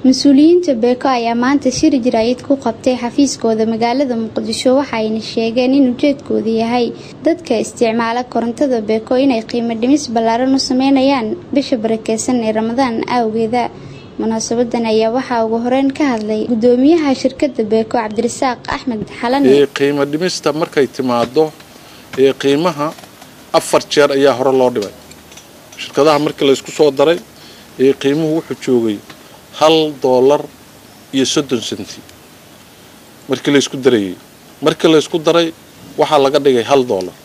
mas-uuliyiinta beeko ayaa maanta shir jaraayid ku qabtay xafiiskooda magaalada muqdisho waxaayna sheegeen in ujeedkoodu yahay dadka isticmaala korontada beeko inay qiimo dhimis ballaaran u sameynayaan bisha barakeysan ee ramadaan awgeeda munaasabadan ayaa waxaa ugu horeyn ka hadlay gudoomiyaha shirkada beeko cabdirasaaq axmed xalane qiimo dhimista markay timaado ee qiimaha afar jeer ayaa hore loo dhibay shirkadaha markii laysku soo daray ee qiimuhu wuxuu joogay hal doolar iyo soddon senti markii laysku darayay markii laysku daray waxaa laga dhigay hal doolar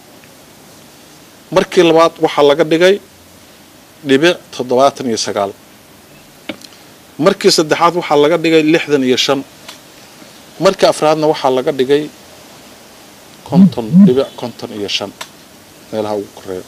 markii labaad waxaa laga dhigay dhibic toddobaatan iyo sagaal markii saddexaad waxaa laga dhigay lixdan iyo shan markii afraadna waxaa laga dhigay konton dhibic konton iyo shan meelaha ugu koreeya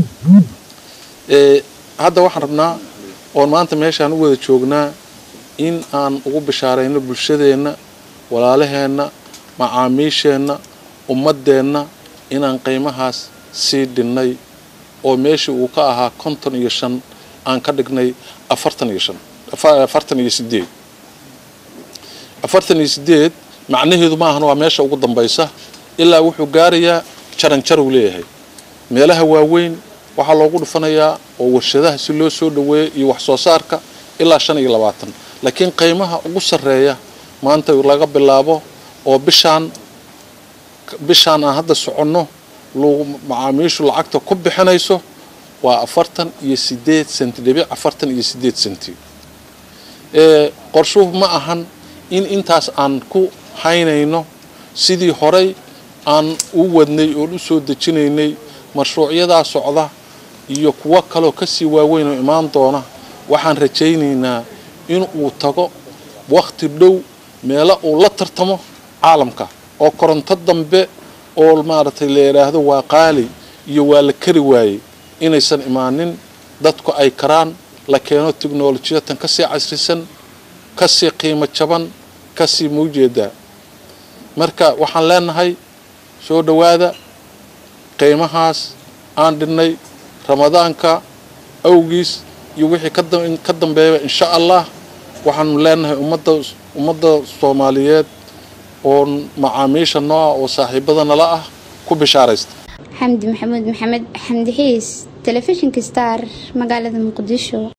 hadda waxaan rabnaa oon maanta meeshaan u wada joognaa in aan ugu bishaarayno bulshadeenna walaalaheenna macaamiisheenna ummadeenna inaan qiimahaas sii dhinnay oo meeshii uu ka ahaa konton iyo shan aan ka dhignay afartan iyo shan afartan iyo sideed afartan iyo sideed macnaheedu ma ahan waa meesha ugu dambaysa ilaa wuxuu gaarayaa jaranjar uu leeyahay meelaha waaweyn waxaa loogu dhufanayaa oo warshadaha si loo soo dhaweeyo iyo wax soo saarka ilaa shan iyo labaatan laakiin qiimaha ugu sarreeya maanta laga bilaabo oo bishaan bishaan aan hadda soconno macaamiishu lacagta ku bixinayso waa afartan iyo sideed senti dhibic afartan iyo sideed senti qorshuhu ma ahan in intaas aan ku haynayno sidii horey aan u wadnay oon u soo dejinaynay mashruucyadaa socda iyo kuwo kaloo kasii waaweyn oo imaan doona waxaan rajaynaynaa in uu tago wakhti dhow meelo uu la tartamo caalamka oo koronto dambe oo maaragtay la yidhaahdo waa qaali iyo waa la kari waayey inaysan imaanin dadku ay karaan la keeno teknolojiyatan kasii casrisan kasii qiimo jaban kasii maujeedaa marka waxaan leenahay soo dhowaada qiimahaas aan dhinnay ramadaanka awgiis iyo wixii ka dambeeya insha allah waxaanu leenahay ummadda ummadda soomaaliyeed oo macaamiisha nooca oo saaxiibada nala ah ku bishaaraysta xamdi maxamuud maxamed xamdi xiis telefishinka star magaalada muqdisho